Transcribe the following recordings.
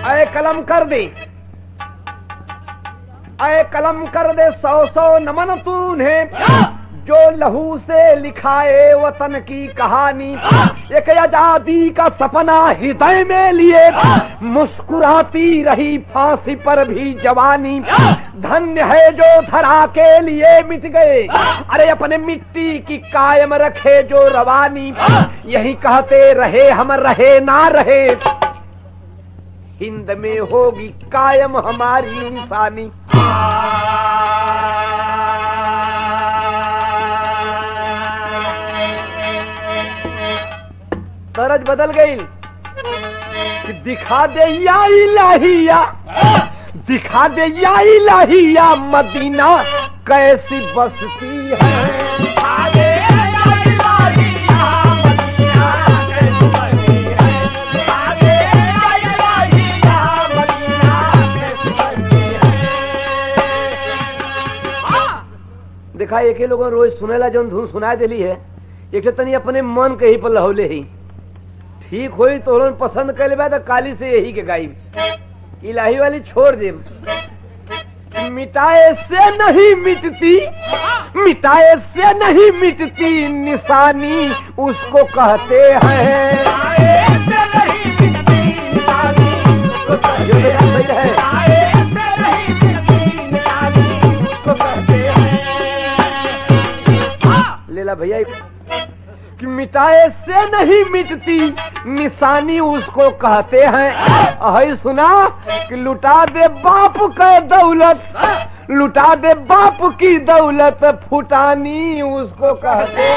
अय कलम कर दे अय कलम कर दे सौ सौ नमन तूने जो लहू से लिखाए वतन की कहानी एक आजादी का सपना हृदय में लिए मुस्कुराती रही फांसी पर भी जवानी धन्य है जो धरा के लिए मिट गए अरे अपने मिट्टी की कायम रखे जो रवानी यही कहते रहे हम रहे ना रहे हिंद में होगी कायम हमारी निशानी तरज बदल गई कि दिखा दे या इलाहिया दिखा दे या इलाहिया मदीना कैसी बसती है देखा एक ही लोगन रोज सुनेला जौन धुन सुनाए देली है एक ठे तनी अपने मन के ही पर लहौले ही ठीक होई तो उन्होंने पसंद कर ले तो काली से यही के गाई इलाही वाली छोड़ दे मिटाए से नहीं मिटती मिटाए से नहीं मिटती निशानी उसको कहते हैं ये तो बात सही है लेला भैया कि मिटाए से नहीं मिटती निशानी उसको कहते हैं अहि सुना कि लुटा दे बाप का दौलत लुटा दे बाप की दौलत फुटानी उसको कहते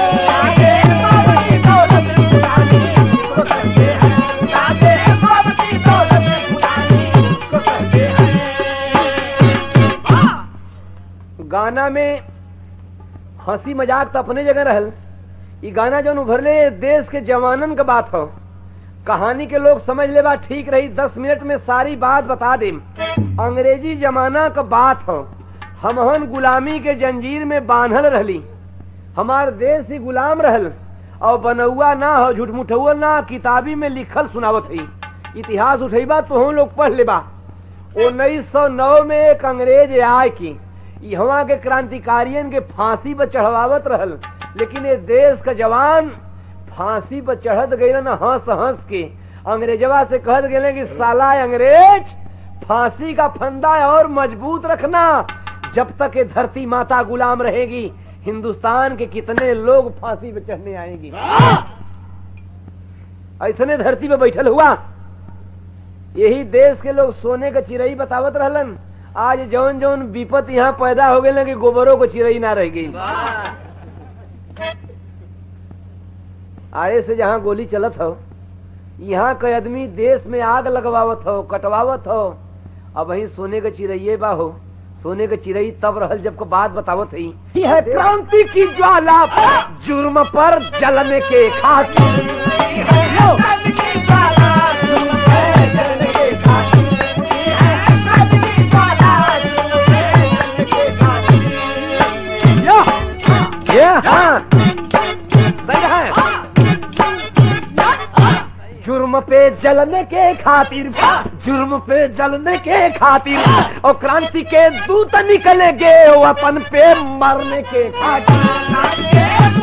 हैं गाना में हंसी मजाक तो अपने जगह रहल ई गाना जो उभरले देश के जवानन के बात हो कहानी के लोग समझ ले बा ठीक रही दस मिनट में सारी बात बता दे अंग्रेजी जमाना का बात हो हमहन गुलामी के जंजीर में बांधल रहली हमार देश ही गुलाम रहल और बनौआ ना हो झूठ मुठौआ ना किताबी में लिखल सुनावत ही इतिहास उठेबा तो हम लोग पढ़ लेबा उन्नीस सौ नौ में एक अंग्रेज आय की यहाँ के क्रांतिकारियन के फांसी पर चढ़वावत रहल लेकिन ये देश का जवान फांसी पर चढ़त गए ना हंस हंस के अंग्रेजवा से कहत गए कि साला अंग्रेज फांसी का फंदा और मजबूत रखना जब तक ये धरती माता गुलाम रहेगी हिंदुस्तान के कितने लोग फांसी पे चढ़ने आएंगे ऐसने धरती पे बैठल हुआ यही देश के लोग सोने का चिरई बतावत रहलन आज जौन जौन विपत यहाँ पैदा हो गए कि गोबरों को चिरई ना रह गई आड़े से जहाँ गोली चलत हो यहाँ के आदमी देश में आग लगवावत हो कटवावत हो अब वही सोने के चिरैये बा हो सोने के चिरई तब रहल जब को बात बतावत ही है क्रांति की ज्वाला जुर्म पर जलने के खातिर ये हाँ सही है जुर्म पे जलने के खातिर जुर्म पे जलने के खातिर और क्रांति के दूत निकलेंगे वतन पे मरने के खातिर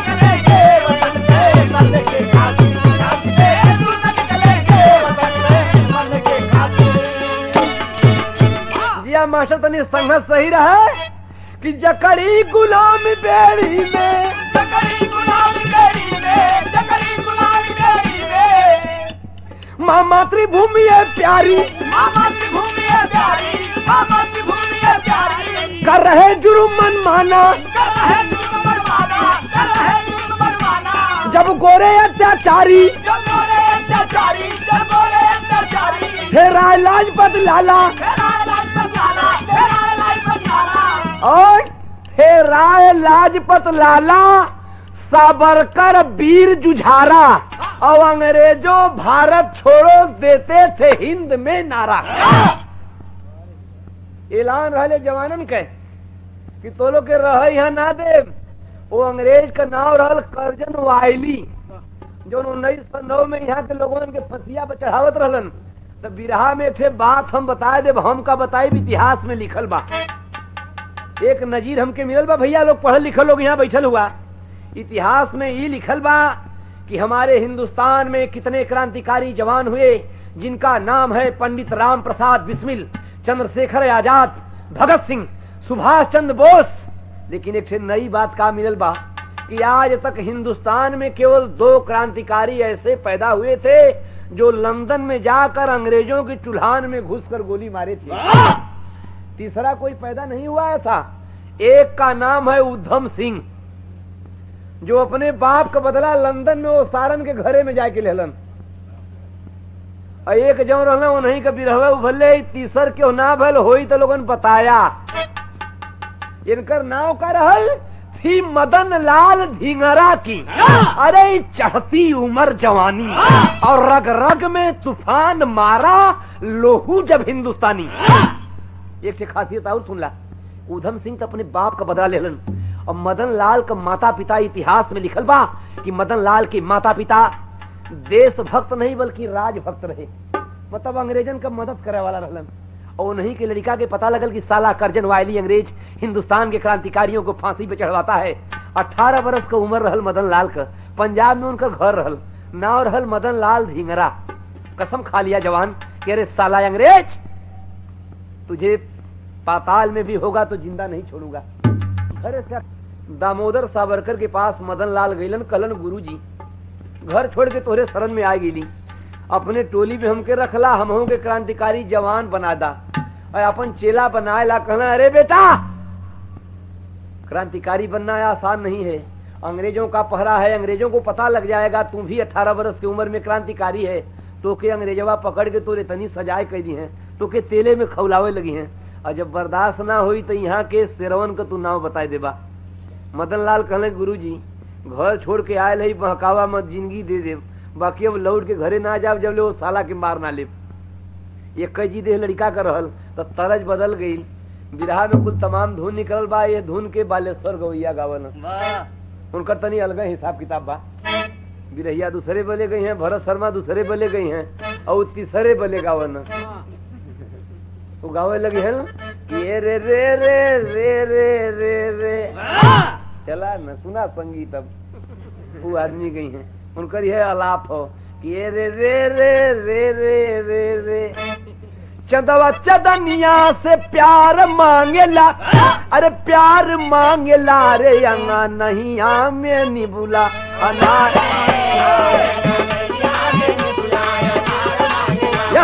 जिया मास्टर तनी संघर्ष सही रहा कि जकड़ी गुलाम बेड़ी में जकड़ी गुलाम बेड़ी में जकड़ी गुलाम बेड़ी में माँ मातृभूमि है प्यारी माँ मातृभूमि है प्यारी माँ मातृभूमि है प्यारी कर रहे जुर्म मन माना कर रहे जुर्म मन माना कर रहे जुर्म मन माना जब गोरे अत्याचारी जब गोरे अत्याचारी जब गोरे अत्याचारी हे राय लाजपत लाला हे राय लाजपत लाला हे राय लाजपत लाला और हे राय लाजपत लाला साबरकर वीर जुझारा और अंग्रेजों भारत छोड़ो देते थे हिंद में नारा ऐलान रहे जवानन के कि तो लोग के रह यहाँ ना दे वो अंग्रेज का नाम रहल करजन वायली जो उन्नीस सौ नौ में यहाँ के लोगों के फसिया पर चढ़ावत रहलन तो बिरहा में एक ठे बात हम बताए देब हम का बताई इतिहास में लिखल बा एक नजीर हमके मिलल बा भैया लोग पढ़ल लिखल लोग यहाँ बैठल हुआ इतिहास में ये लिखल बा कि हमारे हिंदुस्तान में कितने क्रांतिकारी जवान हुए जिनका नाम है पंडित राम प्रसाद बिस्मिल चंद्रशेखर आजाद भगत सिंह सुभाष चंद्र बोस लेकिन एक ठे नई बात का मिलल बा कि आज तक हिंदुस्तान में केवल दो क्रांतिकारी ऐसे पैदा हुए थे जो लंदन में जाकर अंग्रेजों की चुल्हान में घुसकर गोली मारे थे तीसरा कोई पैदा नहीं हुआ था एक का नाम है उद्धम सिंह जो अपने बाप का बदला लंदन में वो सारन के घरे में जाके लेलन और एक जो रहना वो नहीं कभी रहे भले तीसर क्यों ना भल होई तो लोगन बताया इनकर नाव का रहल थी मदन लाल धिंगरा की अरे चढ़ती उम्र जवानी और रग रग में तूफान मारा लोहू जब हिंदुस्तानी एक से खासियत और सुन ला उधम सिंह तो अपने बाप का बदला लेलन और मदन लाल का माता पिता इतिहास में लिखल बा कि मदन लाल के माता पिता देशभक्त नहीं बल्कि राजभक्त रहे मतलब अंग्रेजन का मदद करे वाला रहलन और उन्हीं के लड़का के पता लगल कि साला करजन वायली अंग्रेज हिंदुस्तान के क्रांतिकारियों को फांसी पे चढ़वाता है अठारह बरस का उम्र रहल मदन लाल का पंजाब में उनका घर रहल नाव रहल मदन लाल धिंगरा कसम खा लिया जवान कि अरे साला अंग्रेज तुझे पाताल में भी होगा तो जिंदा नहीं छोड़ूंगा अरे सर दामोदर सावरकर के पास मदन लाल गईलन कलन गुरु जी घर छोड़ के तोरे शरण में आ गेली अपने टोली में हमके रखला हम के क्रांतिकारी जवान बना दा और अपन चेला बनाए ला कहना अरे बेटा क्रांतिकारी बनना आसान नहीं है अंग्रेजों का पहरा है अंग्रेजों को पता लग जाएगा तुम भी अठारह वर्ष की उम्र में क्रांतिकारी है तो के अंग्रेजवा पकड़ के तोरे तनी सजाए कर दी है तो के तेले में खौलावे लगी हैं और जब बर्दाश्त ना हुई तो यहाँ के शेरवन का तू नाम बताए देबा मदन लाल कहले गुरु जी घर छोड़ के आयल है बहकावा मत जिंदगी दे दे बाकी अब लौट के घरे ना जाब जब ले वो साला के मार ना ले ये कई जी देह लड़का का रहल तो तरज बदल गई बिरहा में कुल तमाम धुन निकल बा ये धुन के बालेश्वर गवैया गावन उनका तनी अलग हिसाब किताब बा बिरहिया दूसरे बले गई हैं भरत शर्मा दूसरे बले गई हैं और तीसरे बले गावन वो गावे लगी है कि ये रे रे रे रे रे रे रे चला न सुना संगीत अब वो आदमी गई हैं उनकर यह अलाप हो कि ये रे रे रे रे रे रे रे चंदवा चदनिया से प्यार मांगेला अरे प्यार मांगेला रे अंगा नहीं आमे निबुला अनार या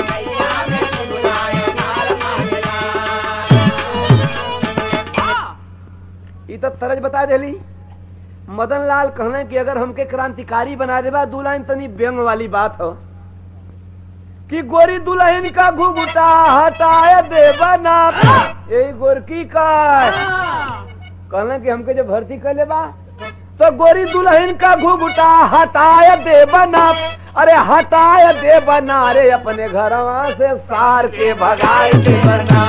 ई तो तरज बता देली मदन लाल कहने कि अगर हमके क्रांतिकारी बना देबा दू लाइन तनी व्यंग वाली बात हो कि गोरी दुल्हन का घुघुटा हटाए देबा ना यही गोरकी का कहने कि हमके जब भर्ती कर लेबा तो गोरी दुल्हन का घुघुटा हटाए देबा ना अरे हटाए देबा ना रे अपने घरवा से सार के भगाए देबा ना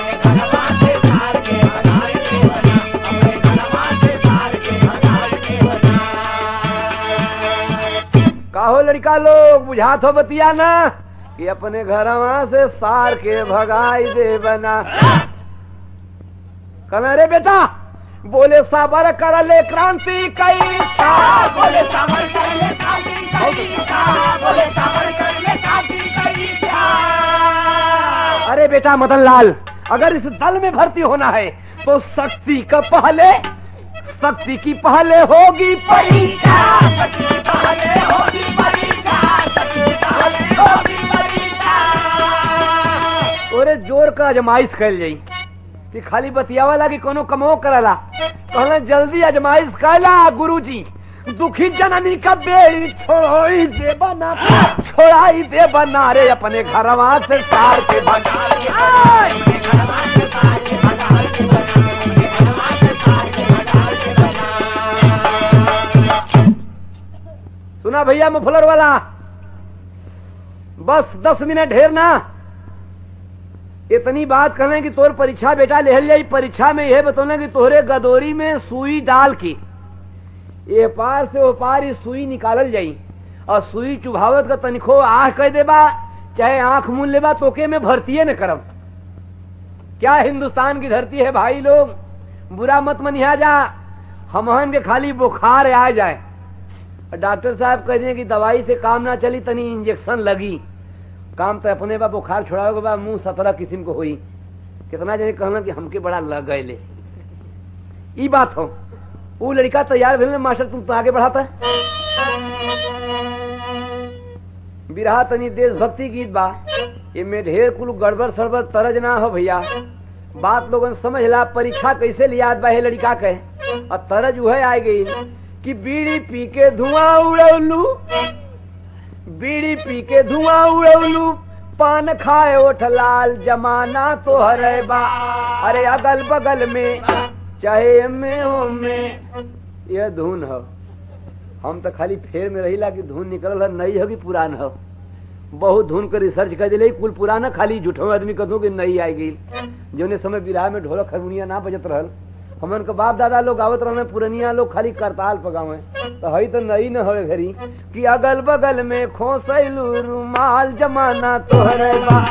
काहो लड़का लोग बुझात हो बतिया ना कि अपने घरवा से सार के भगाई दे बना कहना रे बेटा बोले साबर कर ले क्रांति कई इच्छा बोले साबर कर ले क्रांति कई इच्छा बोले साबर कर ले क्रांति कई इच्छा अरे बेटा मदन लाल अगर इस दल में भर्ती होना है तो शक्ति का पहले शक्ति की पहले होगी परीक्षा शक्ति की पहले होगी परीक्षा शक्ति की पहले होगी परीक्षा ओरे जोर का अजमाइश कैल जाई कि खाली बतियावा लागी कोनो कमो करला कहला जल्दी अजमाइश कैला गुरुजी दुखी जननी का बेड़ी छोड़ोई दे बना छोड़ाई दे बना रे अपने घरवा से सार के बना सुना भैया मुफलर वाला बस दस मिनट ढेर ना इतनी बात करें कि तोर परीक्षा बेटा ले जाई परीक्षा में यह बतौना कि तोहरे गदोरी में सुई डाल के ये पार से वो पार ही सुई निकालल जाई और सुई चुभावत का तनिखो आह कह देबा चाहे आंख मूल लेबा तोके में भर्ती न करब क्या हिंदुस्तान की धरती है भाई लोग बुरा मत मनिया जा हमहन के खाली बुखार आ जाए और डॉक्टर साहब कह दिए कि दवाई से काम ना चली तनी इंजेक्शन लगी काम तो अपने बा बुखार छोड़ाओ के बाद मुंह सत्रह किस्म को हुई कितना जने कहना कि हमके बड़ा लग गए ई बात हो वो लड़का तैयार भेल मास्टर तुम तो आगे बढ़ाता बिरहा तनी देशभक्ति गीत बा इनमें ढेर कुल गड़बड़ सड़बड़ तरज ना हो भैया बात लोगन समझ ला परीक्षा कैसे लियाद बा हे लड़का के और तरज वह आ गई कि बीड़ी पी के धुआं उड़ौलू बीड़ी पी के धुआं उड़ौलू पान खाए ओठ लाल जमाना तो हरे बा अरे अगल बगल में चाहे में हो में यह धुन हो हम तो खाली फेर में रहिला कि धुन निकल नई हो कि पुरान हो बहुत धुन कर रिसर्च कर दिले कुल पुराना खाली झूठो आदमी कदू कि नई आई गई जोने समय विराह में ढोलक हारमोनिया ना बजत रहल हमन के बाप दादा लोग गावत रहने पुरनिया लोग खाली करताल पगावे तो हई तो नई न होए घरी कि अगल बगल में खोसैलू रुमाल जमाना तोहरे बा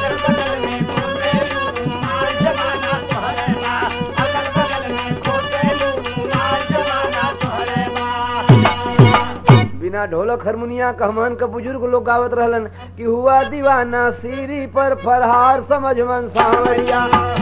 बिना ढोलक हारमोनिया कहमान का बुजुर्ग लोग गावत रहलन कि हुआ दीवाना सीरी पर फरहार समझ मन सांवरिया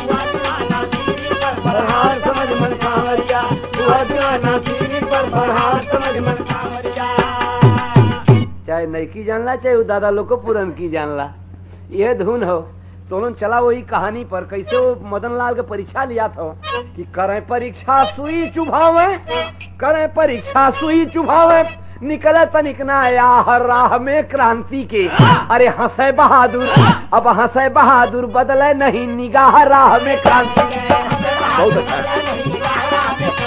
फरहार समझ मन सांवरिया हुआ दीवाना सीरी पर फरहार समझ मन सांवरिया चाहे नईकी जानला चाहे वो दादा लोग को पुरन की जानला यह धुन हो तो चला वही कहानी पर कैसे वो मदन लाल के परीक्षा लिया था कि करें परीक्षा सुई चुभावे करें परीक्षा सुई चुभावे निकले तनिक ना आया हर राह में क्रांति के अरे हंसे बहादुर अब हंसे बहादुर बदले नहीं निगाह राह में क्रांति बहुत अच्छा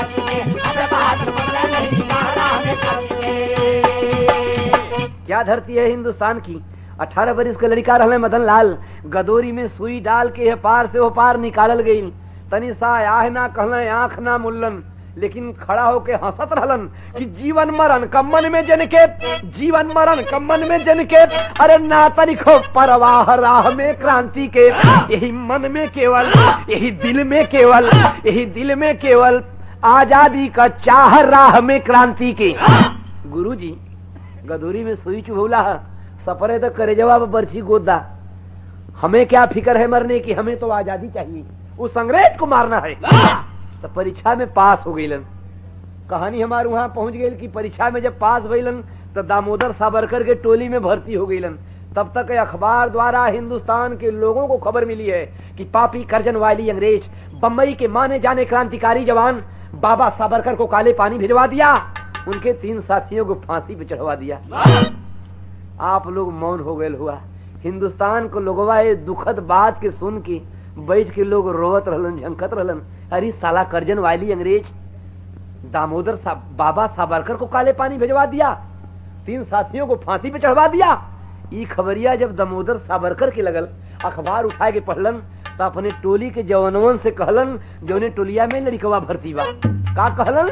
क्या धरती है हिंदुस्तान की अठारह बरिस का लड़का रहले मदन लाल गदोरी में सुई डाल के पार से वो पार निकालल गई तनी सा आह ना कहले आंख ना मुल्लन लेकिन खड़ा होके हंसत रहलन कि जीवन मरण कम्मन में जन के जीवन मरण कम्मन में जन के अरे ना तनिको परवाह राह में क्रांति के यही मन में केवल यही दिल में केवल यही दिल में केवल आजादी का चाह राह में क्रांति के गुरु जी गदूरी में सुई चुभौला सफरे तो करे जवाब बर्ची गोदा हमें क्या फिक्र है मरने की हमें तो आजादी चाहिए उस अंग्रेज को मारना है तो परीक्षा में पास हो गईलन कहानी हमारे वहां पहुंच गई कि परीक्षा में जब पास भइलन तो दामोदर सावरकर के टोली में भर्ती हो गईलन तब तक अखबार द्वारा हिंदुस्तान के लोगों को खबर मिली है कि पापी करजन वाली अंग्रेज बम्बई के माने जाने क्रांतिकारी जवान बाबा सावरकर को काले पानी भिजवा दिया उनके तीन साथियों को फांसी पे चढ़वा दिया आप लोग मौन हो गए हुआ हिंदुस्तान को लोगवा ये दुखद बात के सुन के बैठ के लोग रोवत रहलन झंकत रहलन अरे साला करजन वाली अंग्रेज दामोदर सा, बाबा सावरकर को काले पानी भिजवा दिया तीन साथियों को फांसी पे चढ़वा दिया ई खबरिया जब दामोदर सावरकर के लगल अखबार उठा के पढ़लन तो अपने टोली के जवानवन से कहलन जौने टोलिया में लड़कवा भर्ती बा का कहलन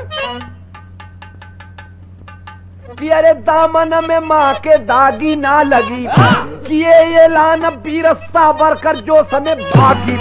कि अरे दामन में माँ के दागी ना लगी किए ये लान बीरस्ता बरकर जो समय भागी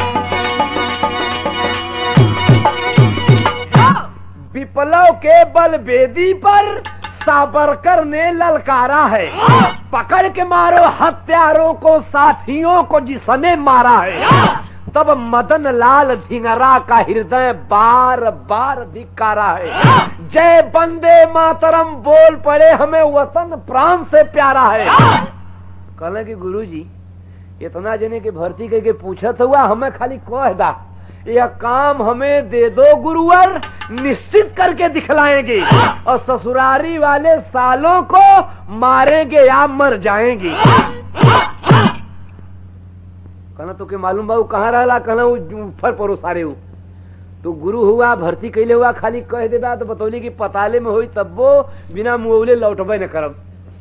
विप्लव के बल बेदी पर साबरकर ने ललकारा है पकड़ के मारो हत्यारों को साथियों को जिसने मारा है तब मदन लाल धिंगरा का हृदय बार बार धिकारा है जय बंदे मातरम बोल पड़े हमें वतन प्राण से प्यारा है कहले कि गुरु जी इतना जने की भर्ती करके पूछत हुआ हमें खाली कह दा यह काम हमें दे दो गुरुवर निश्चित करके दिखलाएंगे और ससुरारी वाले सालों को मारेंगे या मर जाएंगे कहना तो के मालूम बाबू कहाँ रहा कहना ऊपर परो सारे हूँ तो गुरु हुआ भर्ती कैले हुआ खाली कह देबा तो बतौली कि पताले में हुई तब वो बिना मुआवले लौटबे न करब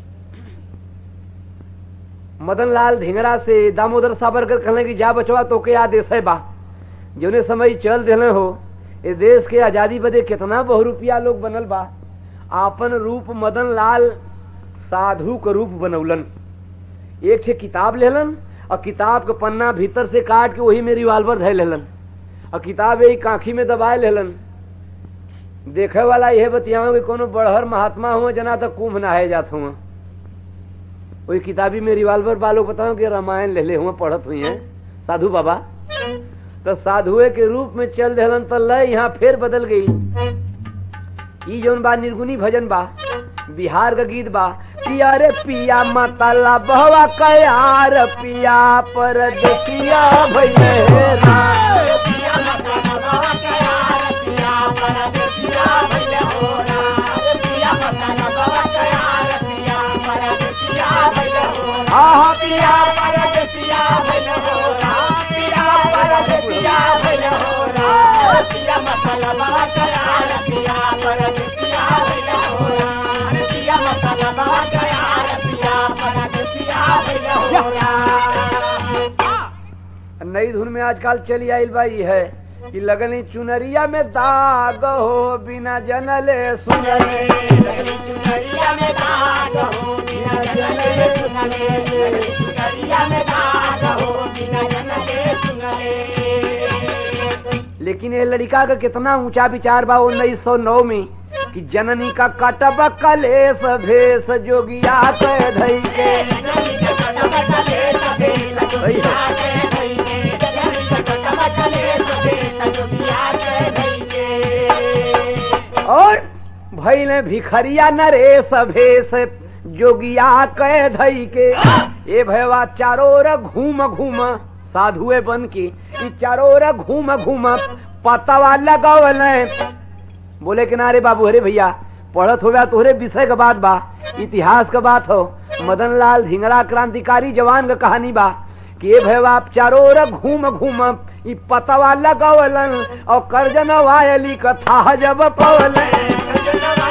मदन लाल ढिंगरा से दामोदर सावरकर कहले कि जा बचवा तो के आदेश है बा जौने समय चल दिले हो ए देश के आजादी बदे कितना बहु रुपया लोग बनल बा आपन रूप मदन लाल साधु का रूप बनौलन एक ठे किताब लेलन और किताब के पन्ना भीतर से काट के वही में रिवाल्वर धै लेलन और किताब यही काखी में दबाए लेलन देखे वाला यह बतियाओ कि कोनो बड़हर महात्मा हुआ जना तो कुंभ नहाए जात हुआ वही किताबी में रिवाल्वर वालों बताओ कि रामायण ले ले हुआ पढ़त हुई हैं साधु बाबा तो साधुए के रूप में चल देलन तो लय यहाँ फिर बदल गई ई जौन बा निर्गुणी भजन बा बिहार का गीत बा पिया रे पिया मतला बहवा कयार पिया परदेसिया भइले राम आहा पिया नई धुन में आजकल चली आइल बा ई है कि लगनी चुनरिया में दाग हो बिना जनले सुनले लेकिन ये लड़का का कितना ऊंचा विचार बा उन्नीस सौ नौ में कि जननी का कटब कलेस भेष जोगिया के धई के और भैले भिखरिया नरेश भेष जोगिया के धई के ए भैवा चारों ओर घूम घूम साधुए बन के ई चारों ओर घूम घूम पतवा लगवल बोले किनारे बाबू अरे भैया पढ़त हो गया तोहरे विषय का बात बा इतिहास का बात हो मदन लाल धिंगड़ा क्रांतिकारी जवान का कहानी बा कि ये भैया आप चारों ओर घूम घूम ई पतवा लगवलन और करजन वायली कथा जब पवलन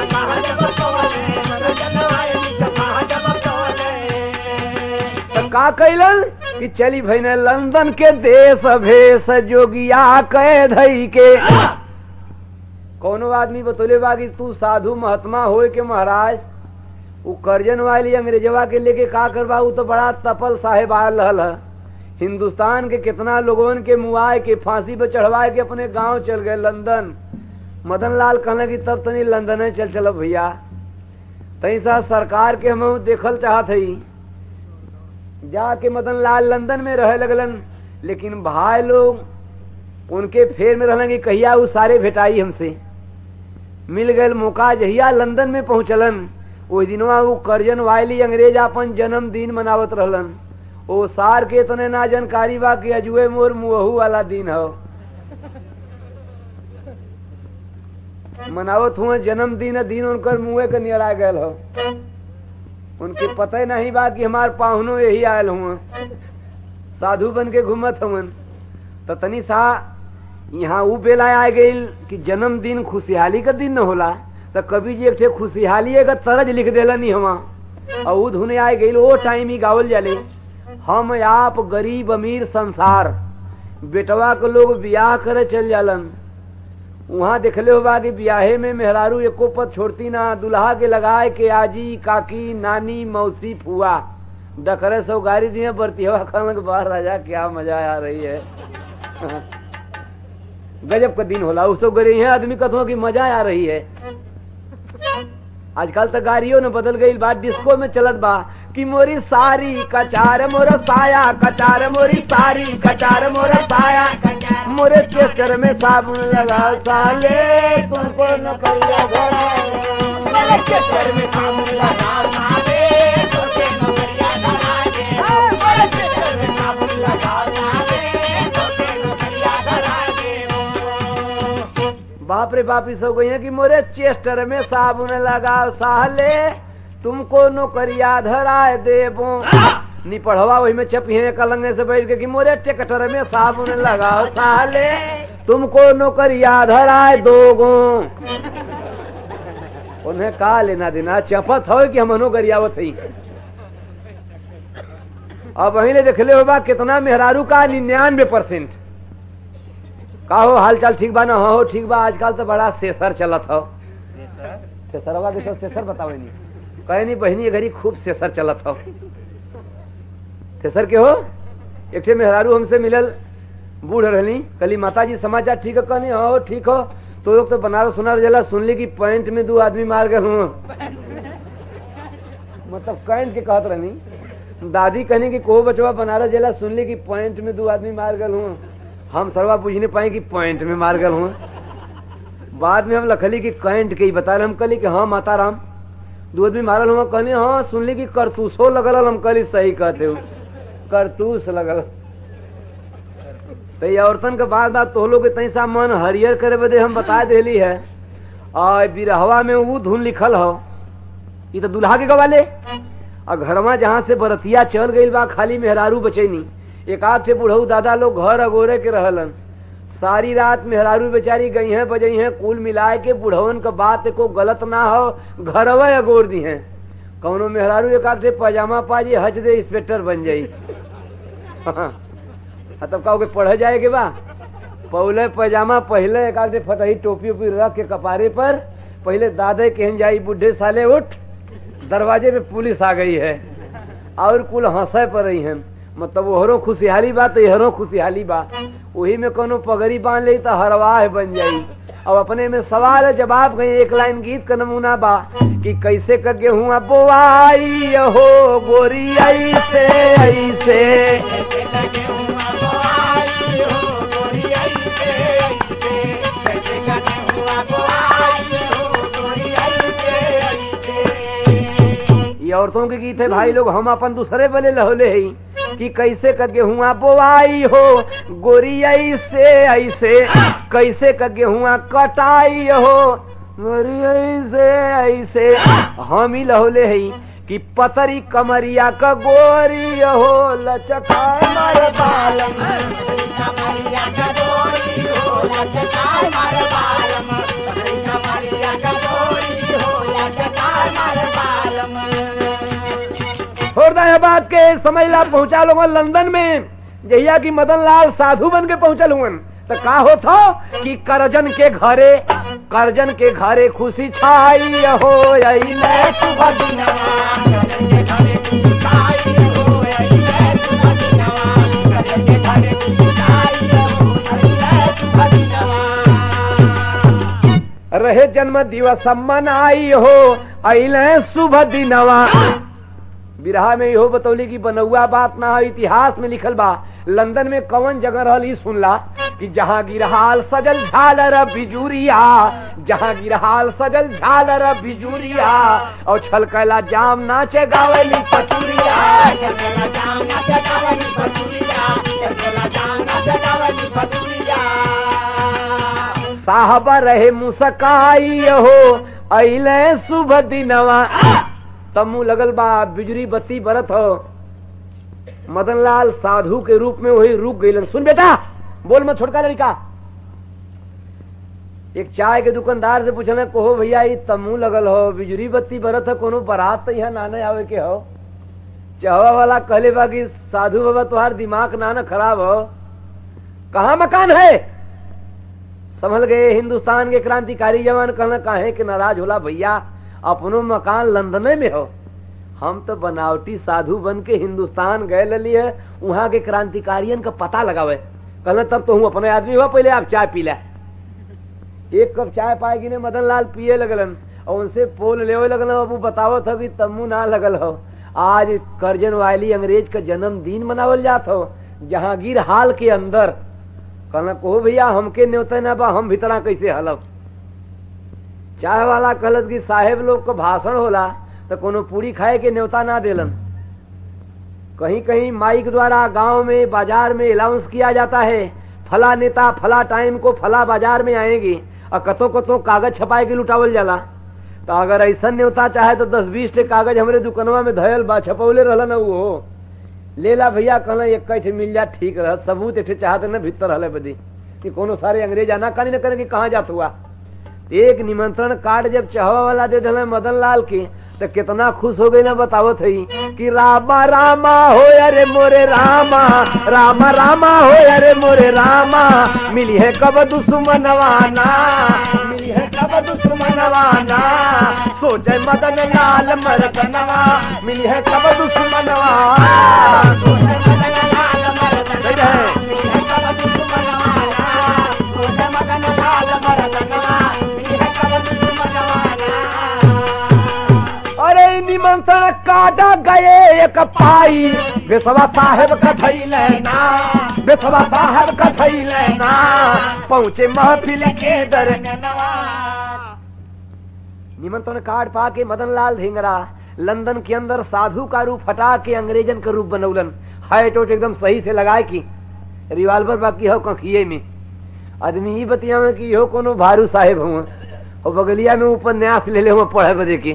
तो का कैलन कि चली भैने लंदन के देश भेष जोगिया कह धई के कोनो आदमी बतौले बा कि तू साधु महात्मा होए के महाराज उ करजन वाली अंग्रेजवा के लेके का करबा उ तो बड़ा तपल साहेब आयल रहल ह। हिंदुस्तान के कितना लोगन के मुआए के फांसी पे चढ़वाए के अपने गांव चल गए लंदन मदन लाल कहने की तब तनी लंदन चल चलो भैया तई सा सरकार के हम देखल चाहत हई जाके मदन लाल लंदन में रहे लगलन लेकिन भाई लोग उनके फेर में रहलन कि कहिया उ सारे भेटाई हमसे मिल गए मौका जहिया लंदन में पहुंचलन ओहि दिनवा वो करजन वायली अंग्रेज अपन जन्मदिन मनावत रहलन ओ सार के तने ना जानकारी बा कि अजुए मोर मुहू वाला दिन हो मनावत हुआ जन्मदिन दिन उनकर मुँहे के नियरा गयल हो उनके पता ही नहीं बा कि हमार पाहुनो यही आयल हुआ साधु बन के घूमत हवन तो तनी सा यहाँ ऊ बेला आ गई कि जन्मदिन खुशहाली का दिन न होला तो कवि जी एक ठे खुशहाली का तरज लिख देला नहीं हवा और ऊ धुने आ गई वो टाइम ही गावल जाले हम आप गरीब अमीर संसार बेटवा के लोग बियाह करे चल जालन वहाँ देखले होगा कि ब्याहे में मेहरारू एको पद छोड़ती ना दुल्हा के लगाए के आजी काकी नानी मौसी फुआ डकरे सौ गाड़ी दिए बरती हवा खान बाहर राजा क्या मजा आ रही है गजब का दिन होला उसो गरी है आदमी कथो की मजा आ रही है आजकल तो गाड़ियों ने बदल गई बात डिस्को में चलत बा कि मोरी सारी कचार मोर साया कचार मोरी सारी कचार मोर साया मोरे चेस्टर में साबुन लगा साले तुमको न करिया घोड़ा मेरे चेस्टर में साबुन लगा साले तुमको न करिया घोड़ा मेरे चेस्टर में साबुन लगा साले तुमको न करिया घोड़ा बाप रे बाप इस हो गई है कि मोरे चेस्टर में साबुन लगा साले तुमको नौकरिया धराए देबो नी पढ़वा वही में चपिए कलंगे से बैठ के कि मोरे टेकटर में साबुन लगाओ साले तुमको नौकरिया धराए दोगो उन्हें का लेना देना चपत हो कि हम नौकरियावत ही अब वही ने देखले होगा कितना मेहरारू का निन्यानवे परसेंट का हो हाल चाल ठीक बा ना हाँ हो ठीक बा आजकल तो बड़ा सेसर चलत हो सेसरवा के तो सेसर बतावे नहीं कहे नहीं बहनी घड़ी खूब सेसर चलत हो तेसर के हो एक ठे मेहरारू हमसे मिलल बूढ़ रहनी कली माता जी समाचार ठीक है कहनी हाँ ठीक हो तो लोग तो बनारस सुनार जला सुनली कि पैंट में दो आदमी मार गए हूँ मतलब कैंट के कहत रहनी दादी कहनी कि को बचवा बनारस जिला सुनली कि पॉइंट में दो आदमी मार गल हूँ हम सरवा पूछ नहीं पाए कि पॉइंट में मार गल हूँ बाद में हम लखली कि कैंट के ही बता रहे हम कहली कि हाँ माता राम दो आदमी मारल हुआ कहनी हाँ सुनली कि करतूसो लगल हम कहली सही कहते हो करतूस लगल तो ये औरतन के बाद बात तो लोग तई सा मन हरियर करे बदे हम बता देली है और बिरहवा में वो धुन लिखल हो ये तो दुल्हा के गवाले और घरवा जहाँ से बरतिया चल गई बा खाली मेहरारू बचैनी एक आध से बुढ़ऊ दादा लोग घर अगोरे के रहलन सारी रात मेहरारू बेचारी गई हैं बजई हैं कुल मिलाए के बुढ़वन का बात को गलत ना हो घरवा अगोर दी हैं कौनो मेहरारू एक आध से पजामा पाजी हज दे इंस्पेक्टर बन जाई हाँ, तब कहो के पढ़ जाए के बा पहले पैजामा पहले एक आध फटही टोपी ओपी रख के कपारे पर पहले दादे कहन जाई बुढ़े साले उठ दरवाजे पे पुलिस आ गई है और कुल हंसे पर रही हैं मतलब ओहरो खुशहाली बा तो यहरो खुशहाली बा वही में कोनो पगड़ी बांध ली तो हरवाह बन जाई अब अपने में सवाल है जवाब गई एक लाइन गीत का नमूना बा कि कैसे कर गेहूँ बोआई हो गोरी ऐसे ऐसे ये औरतों के गीत है भाई लोग हम अपन दूसरे बले लहोले है कि कैसे कर गेहुआ बोआई हो गोरी ऐसे ऐसे कैसे कर गेहुआ कटाई हो गोरी ऐसे ऐसे हम ही लहोले है कि पतरी कमरिया का गोरी हो लचका मर बालम हृदय बात के समझ ला पहुंचा लोग लंदन में जहिया की मदन लाल साधु बन के पहुंचल हुन तो का होता कि करजन के घरे करजन के घरे खुशी छाई हो अइले सुबह दिनवा रहे जन्म दिवस मनाई हो अइले शुभ दिनवा बिरहा में इहो बतौली की बनौआ बात ना है इतिहास में लिखल बा लंदन में कौन जगह रहल ई सुनला कि जहाँ गिरहाल सजल झालर बिजुरिया जहाँ गिरहाल सजल झालर बिजुरिया और छलकला जाम नाचे गावली पचुरिया साहब रहे मुसकाई हो अइले शुभ दिनवा तमु लगल बा बिजली बत्ती बरत हो मदन लाल साधु के रूप में वही रुक गई सुन बेटा बोल मत छोटका लड़का एक चाय के दुकानदार से पूछले कहो भैया ये तमु लगल हो बिजली बत्ती बरत है कोनो बारात तो यहाँ नाने आवे के हो चहवा वाला कहले बा कि साधु बाबा तुम्हार दिमाग नाना खराब हो कहा मकान है समझ गए हिंदुस्तान के क्रांतिकारी जवान कहना काहे के नाराज होला भैया अपनो मकान लंदने में हो हम तो बनावटी साधु बन के हिंदुस्तान गए लली है वहां के क्रांतिकारियन का पता लगावे कहना तब तो हूँ अपने आदमी हुआ पहले आप चाय पी ला एक कप चाय पाएगी ने मदन लाल पिए लगलन और उनसे पोल ले लगल अब बतावो था कि तम्मू ना लगल हो आज करजन वाली अंग्रेज का जन्मदिन मनावल जात हो जहांगीर हाल के अंदर कहना कहो भैया हमके न्योते ना बा हम भीतरा कैसे हलब चाय वाला कहलत कि साहेब लोग को भाषण होला तो कोनो पूरी खाए के न्योता ना देलन कहीं कहीं माइक द्वारा गांव में बाजार में अलाउंस किया जाता है फला नेता फला टाइम को फला बाजार में आएंगे और कतो कतो कागज छपाए के लुटावल जाला तो अगर ऐसा न्योता चाहे तो दस बीस टे कागज हमारे दुकनवा में धयल बा छपौले रहल न वो लेला भैया कहना एक कहीं मिल जा ठीक रह सबूत एक चाहते न भीतर रहले बदी कि कोनो सारे अंग्रेज आना कहीं न करें कि कहाँ जात हुआ एक निमंत्रण कार्ड जब चहवा वाला दे दिल मदन लाल की तो कितना खुश हो गई ना बतावत है कि रामा रामा हो अरे मोरे रामा रामा रामा हो अरे मोरे रामा मिली है कब दुश्मनवाना मिली है कब दुश्मनवाना सोचे मदन लाल मरकनवा मिली है कब दुश्मनवा काटा गए एक पाई बेसवा साहेब का थैले ना बेसवा साहेब का थैले ना पहुंचे महफिल के दर निमंत्रण कार्ड पा के मदन लाल धिंगरा लंदन के अंदर साधु का रूप हटा के अंग्रेजन का रूप बनौलन हाई टोट एकदम सही से लगाए की रिवाल्वर बाकी हो कखिए में आदमी ही बतिया में कि हो कोनो भारू साहेब हुआ और बगलिया में उपन्यास ले ले हुआ पढ़े बजे की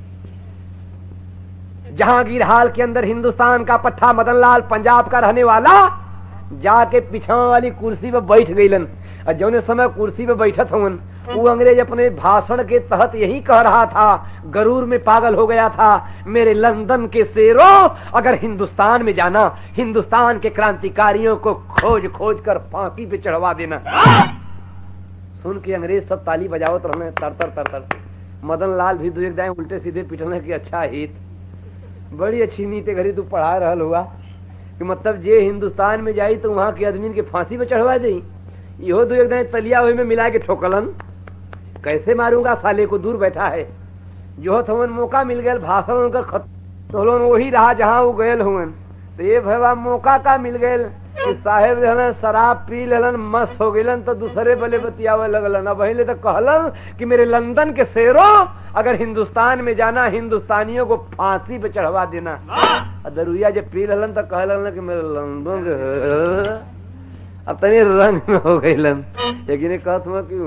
जहांगीर हाल के अंदर हिंदुस्तान का पट्टा मदन लाल पंजाब का रहने वाला जाके पिछा वाली कुर्सी पे बैठ गईलन और जौने समय कुर्सी पे बैठत हवन वो अंग्रेज अपने भाषण के तहत यही कह रहा था गरूर में पागल हो गया था मेरे लंदन के शेरों अगर हिंदुस्तान में जाना हिंदुस्तान के क्रांतिकारियों को खोज खोज कर फांसी पे चढ़वा देना सुन के अंग्रेज सब ताली बजावत रहने तर तर तर तर मदन लाल भी दो एक दाएं उल्टे सीधे पिटने की अच्छा हित बड़ी अच्छी नीति घड़ी तू पढ़ा रहल हुआ कि मतलब जे हिंदुस्तान में जाई तो वहां के आदमी के फांसी पे चढ़वा दी इहो दो एक दाएं तलिया हुई में मिला के ठोकलन कैसे मारूंगा साले को दूर बैठा है जो थवन मौका मिल गया भाषण उनकर खत तो लोन वही रहा जहाँ वो गयल हुवन तो ये भैया मौका का मिल गयल कि साहेब रहलन शराब पी लेलन मस्त हो गलन तो दूसरे बले बतियावे लगलन अब पहले तो कहलन कि मेरे लंदन के शेरों अगर हिंदुस्तान में जाना हिंदुस्तानियों को फांसी पे चढ़वा देना और दरुइया जब पी लेलन तो कहलन कि मेरे लंदन के अब तनी रंग में हो गईलन लेकिन कहत हुआ कि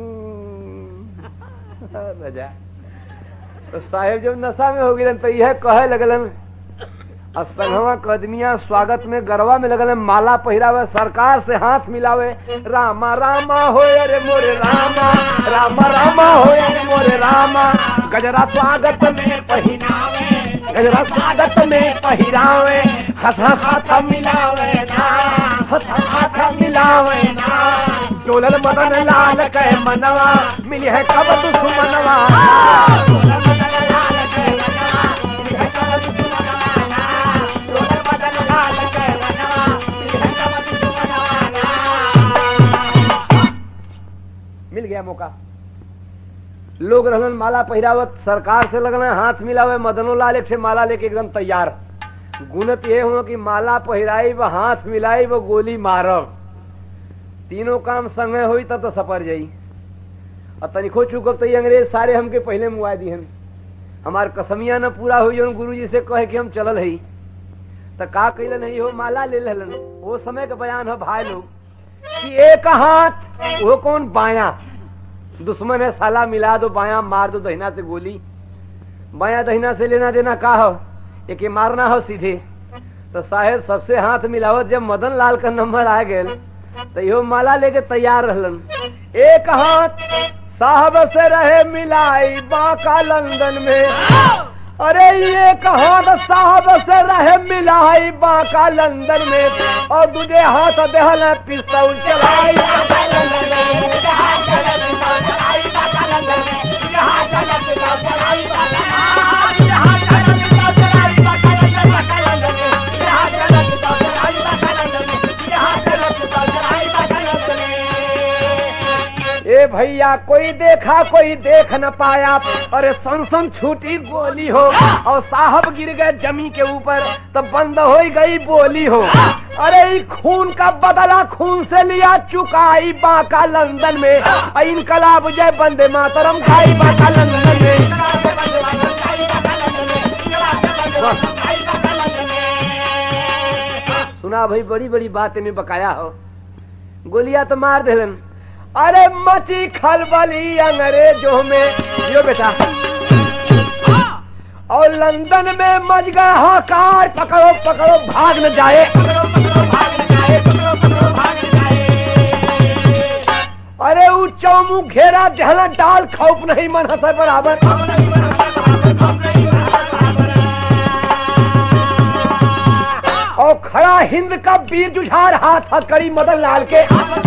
हूँ, रजा तो साहेब जब नशा में हो गए तो यह कहे लगलन अब संघवा कदमिया स्वागत में गरवा में लगल माला पहिरावे सरकार से हाथ मिलावे रामा रामा हो अरे मोरे रामा रामा रामा हो अरे मोरे रामा गजरा स्वागत में पहिरावे गजरा स्वागत में पहिरावे हंसा खाता मिलावे ना हंसा खाता मिलावे ना डोलल मदन लाल के मनवा मिली है कब दुश्मनवा मिल गया मौका लोग रहलन माला पहिरावत सरकार से लगन हाथ मिलावे मदनो लाल एक ठे माला लेके एकदम तैयार गुणत ये हुआ कि माला पहिराई व हाथ मिलाई व गोली मारब तीनों काम संगे हुई तब तो सपर जाई और तनिको चुकब तो ये अंग्रेज सारे हमके पहले मुआ दिहन हमार कसमिया न पूरा हुई जो गुरु जी से कहे कि हम चलल है तो का कैल नहीं हो माला ले लेलन वो समय का बयान हो भाई लोग कि एक हाथ वो कौन बाया दुश्मन है साला मिला दो बाया मार दो दहिना से गोली बाया दहिना से लेना देना का हो एक मारना हो सीधे तो साहेब सबसे हाथ मिलावत जब मदन लाल का नंबर आ गए तो यो माला लेके तैयार रहलन एक हाथ साहब से रहे मिलाई बाका लंदन में अरे ये कहा साहब से रहे मिलाई बाका लंदन में और दूजे हाथ देहल पिस्तौल चलाई ए भैया कोई देखा कोई देख न पाया अरे सन सन छूटी गोली हो और साहब गिर गए जमी के ऊपर तो बंद हो गई बोली हो अरे ई खून का बदला खून से लिया चुकाई बाका लंदन में और इनकलाब जय बंदे मातरम खाई बाका लंदन में सुना भाई बड़ी बड़ी बात में बकाया हो गोलियां तो मार देलन अरे मची खलबली अंग्रेजों में यो बेटा और लंदन में मच गए हाकार पकड़ो पकड़ो भाग न जाए अरे ऊ चौमू घेरा जहला डाल खौफ नहीं मन हसे बराबर और खड़ा हिंद का वीर जुझार हाथ हथकड़ी मदन लाल के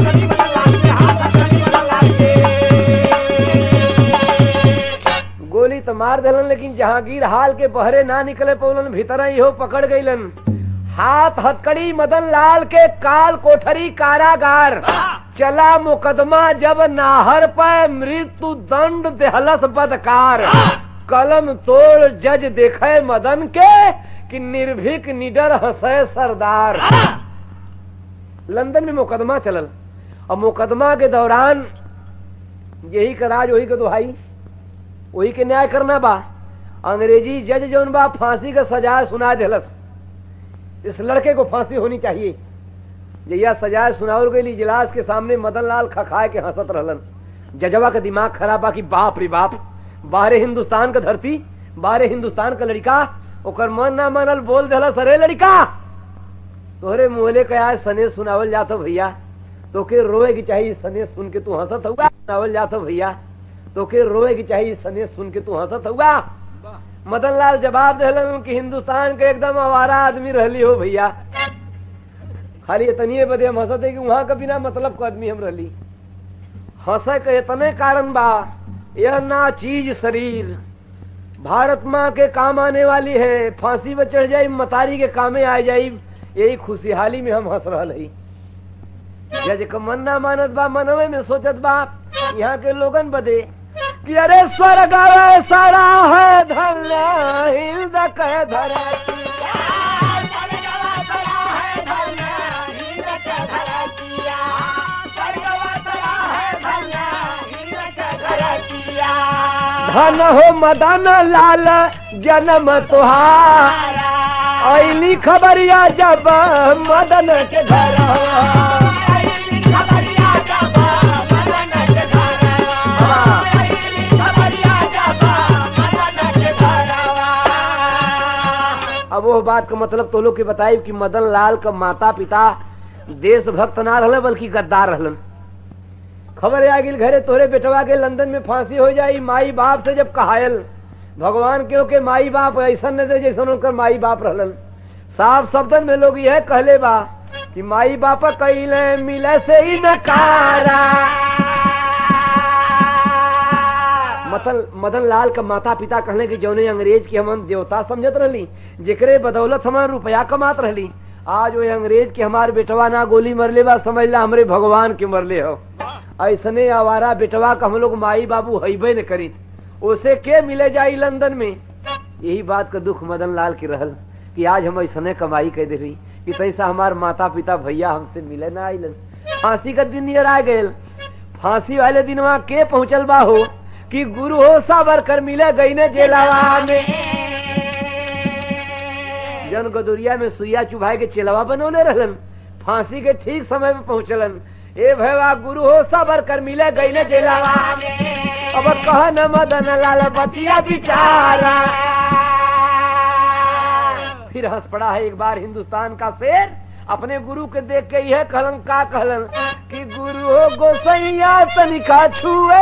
गोली तो मार दिलन लेकिन जहांगीर हाल के बहरे ना निकले पौलन भीतर ही हो पकड़ गईलन हाथ हथकड़ी मदन लाल के काल कोठरी कारागार चला मुकदमा जब नाहर पर मृत्यु दंड देहलस बदकार कलम तोड़ जज देखे मदन के कि निर्भीक निडर हंसे सरदार लंदन में मुकदमा चलल और मुकदमा के दौरान यही का राज वही का दुहाई वही के न्याय करना बा अंग्रेजी जज जौन बा फांसी का सजा सुना दिलस इस लड़के को फांसी होनी चाहिए जहिया सजाए सुनावल गई इजलास के सामने मदन लाल खखाए के हंसत रहलन जजवा का दिमाग खराब बा कि बाप रे बाप बाहरे हिंदुस्तान का धरती बाहरे हिंदुस्तान का लड़का ओकर मन ना मानल बोल दिला सरे लड़का तोहरे मुहले का आज सने सुनावल जात भैया तो के रोए की चाहिए सने सुन के तू हंसत हुआ सुनावल जात भैया तो के रोए की चाहिए सने सुन के तू हंसत हुआ मदन लाल जवाब दिलन कि हिंदुस्तान के एकदम आवारा आदमी रहली हो भैया खाली इतनी बदे हम हंसते कि वहां का बिना मतलब का आदमी हम रहली हंसे के इतने कारण बा यह ना चीज शरीर भारत माँ के काम आने वाली है फांसी में चढ़ जाई मतारी के कामे आ जाई यही खुशहाली में हम हंस रहा है जज का मन ना मानत बा मनवे में सोचत बा यहाँ के लोगन बदे कि अरे स्वर्ग आवे सारा है धन्य हिंद कह धरती धन हो मदन लाल जन्म तुहार ऐली खबरिया जब मदन के घर अब वो बात का मतलब तो लोग के बताई कि मदन लाल का माता पिता देशभक्त ना रहले बल्कि गद्दार रहलन खबर आ गई घरे तोरे बेटवा के लंदन में फांसी हो जाई माई बाप से जब कहायल भगवान क्यों के माई बाप ऐसा न दे जैसा उनकर माई बाप रहलन साफ शब्दन में लोग यह कहले बा कि माई बाप कैले मिले से ही नकारा मतल मदन लाल का माता पिता कहले कि जौने अंग्रेज की हम देवता समझत रहली जेकरे बदौलत हमार रुपया कमात रहली आज वो अंग्रेज के हमार बेटवा ना गोली मरले बा समझ ला हमरे भगवान के मरले हो ऐसने आवारा बेटवा का हम लोग माई बाबू हईबे न करी उसे के मिले जाई लंदन में यही बात का दुख मदन लाल की रहल कि आज हम ऐसने कमाई कर दे रही कि तैसा हमार माता पिता भैया हमसे मिले ना आइलन फांसी का दिन नियर आ गए फांसी वाले दिन वहाँ के पहुंचल बा हो कि गुरु हो साबर कर मिले गई ने जेलावा में जन गदुरिया में सुइया चुभाई के चेलवा बनौले रहलन फांसी के ठीक समय में पहुंचलन ए भैया गुरु हो सबर कर मिले गई ने जेलावा में अब कह न मदन लाल बतिया बिचारा फिर हंस पड़ा है एक बार हिंदुस्तान का शेर अपने गुरु के देख के यह कहलन का कहलन कि गुरु हो गोसैया तनिका छुए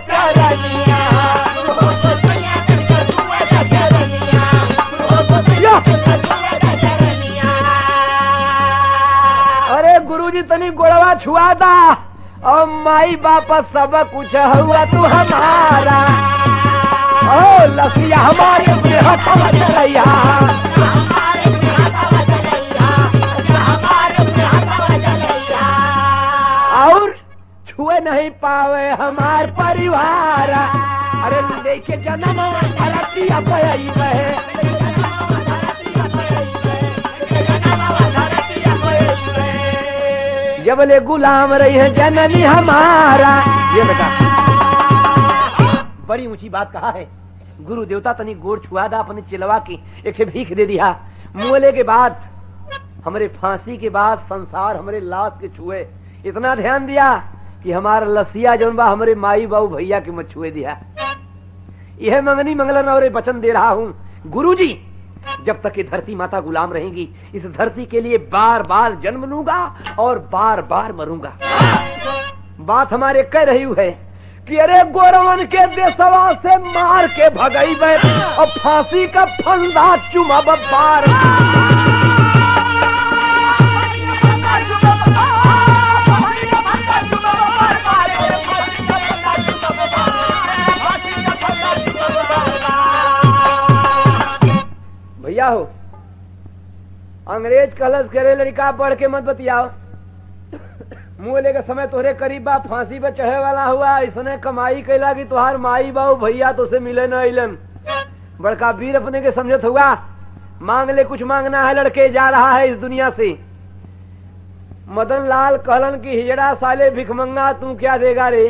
अरे गुरुजी तनी गोड़वा छुआ दा और माई बाप सब कुछ हुआ तू हमारा ओ लसिया हमारे अपने हाथों चलैया और छुए नहीं पावे हमार परिवार अरे देखे जन्म धरतिया पई बहे जब ले गुलाम रही है जननी हमारा ये बेटा बड़ी ऊंची बात कहा है गुरु देवता तनी गोड़ छुआ दा अपने चिलवा की एक ठे भीख दे दिया मोले के बाद हमारे फांसी के बाद संसार हमारे लाश के छुए इतना ध्यान दिया कि हमारा लसिया जौन बा हमारे माई बाबू भैया के मत छुए दिया यह मंगनी मंगलन और वचन दे रहा हूँ गुरु जी जब तक ये धरती माता गुलाम रहेंगी इस धरती के लिए बार बार जन्म लूंगा और बार बार मरूंगा बात हमारे कह रही है कि अरे गोरवन के देशवा से मार के भगई और फांसी का फंदा चुमा बार भैया हो अंग्रेज कलश करे लड़का बढ़ के मत बतियाओ मुंह लेके समय तोहरे करीब बा फांसी पे चढ़े वाला हुआ इसने कमाई कैला कि तुहार माई बाबू भैया तो से मिले न अलन बड़का वीर अपने के समझत हुआ मांग ले कुछ मांगना है लड़के जा रहा है इस दुनिया से मदन लाल कहलन की हिजड़ा साले भिखमंगा तू क्या देगा रे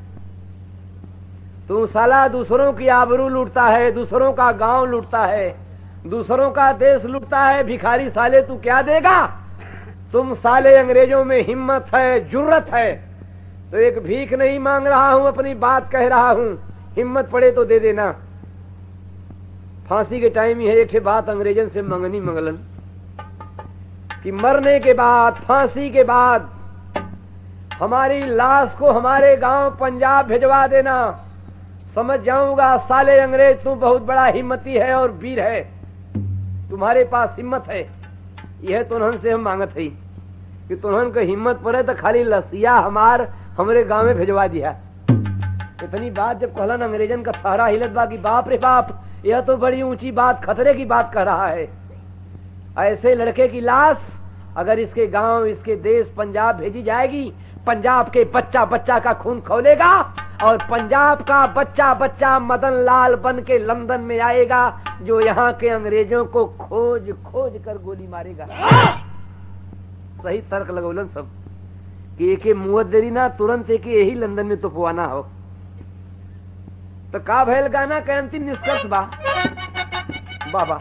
तू साला दूसरों की आबरू लूटता है दूसरों का गांव लूटता है दूसरों का देश लूटता है भिखारी साले तू क्या देगा तुम साले अंग्रेजों में हिम्मत है जुर्रत है तो एक भीख नहीं मांग रहा हूं अपनी बात कह रहा हूं हिम्मत पड़े तो दे देना फांसी के टाइम ही है एक बात अंग्रेजन से मंगनी मंगलन कि मरने के बाद फांसी के बाद हमारी लाश को हमारे गांव पंजाब भिजवा देना समझ जाऊंगा साले अंग्रेज तू बहुत बड़ा हिम्मती है और वीर है तुम्हारे पास हिम्मत है यह तुनहन से हम मांगत है कि तुनहन को हिम्मत पड़े तो खाली लसिया हमार हमरे गांव में भिजवा दिया इतनी बात जब कहलन अंग्रेजन का थारा हिलत बा कि बाप रे बाप यह तो बड़ी ऊंची बात खतरे की बात कह रहा है ऐसे लड़के की लाश अगर इसके गांव इसके देश पंजाब भेजी जाएगी पंजाब के बच्चा बच्चा का खून खोलेगा और पंजाब का बच्चा बच्चा मदन लाल बन के लंदन में आएगा जो यहाँ के अंग्रेजों को खोज खोज कर गोली मारेगा सही तर्क लगौलन सब कि एक मुवत देरी ना तुरंत एक यही लंदन में तुपवाना हो तो का भैल गाना के अंतिम निष्कर्ष बा बाबा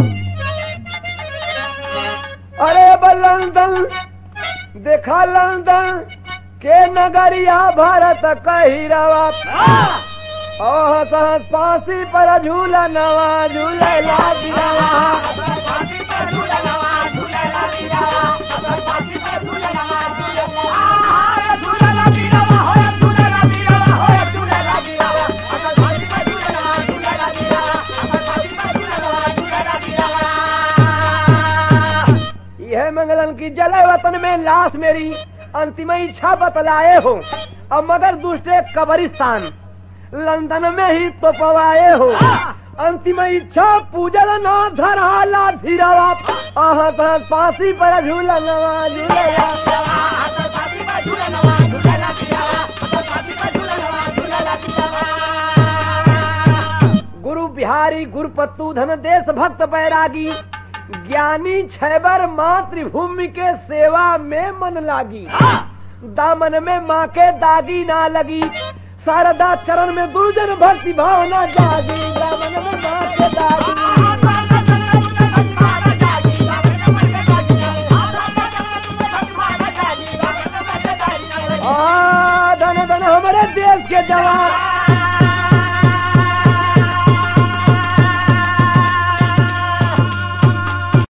अरे लंदन देखा लंदन के नगरिया भारत कही रवा ओह सहस फांसी पर झूला नवा झूलेला दिलावा यह मंगलन की जले वतन में लाश मेरी अंतिम इच्छा बतलाए हो अब मगर दूसरे कब्रिस्तान लंदन में ही तो पवाए हो अंतिम इच्छा पूजल न धराला धीरावा आह फांसी पर झूला नवा झूलेला गुरु बिहारी गुरुपत्तु धन देश भक्त बैरागी ज्ञानी छैबर मातृभूमि के सेवा में मन लागी दामन में माँ के दागी ना लगी शारदा चरण में गुरुजन भक्ति भावना जागी दामन में माँ के दागी आ, धन धन हमारे देश के जवान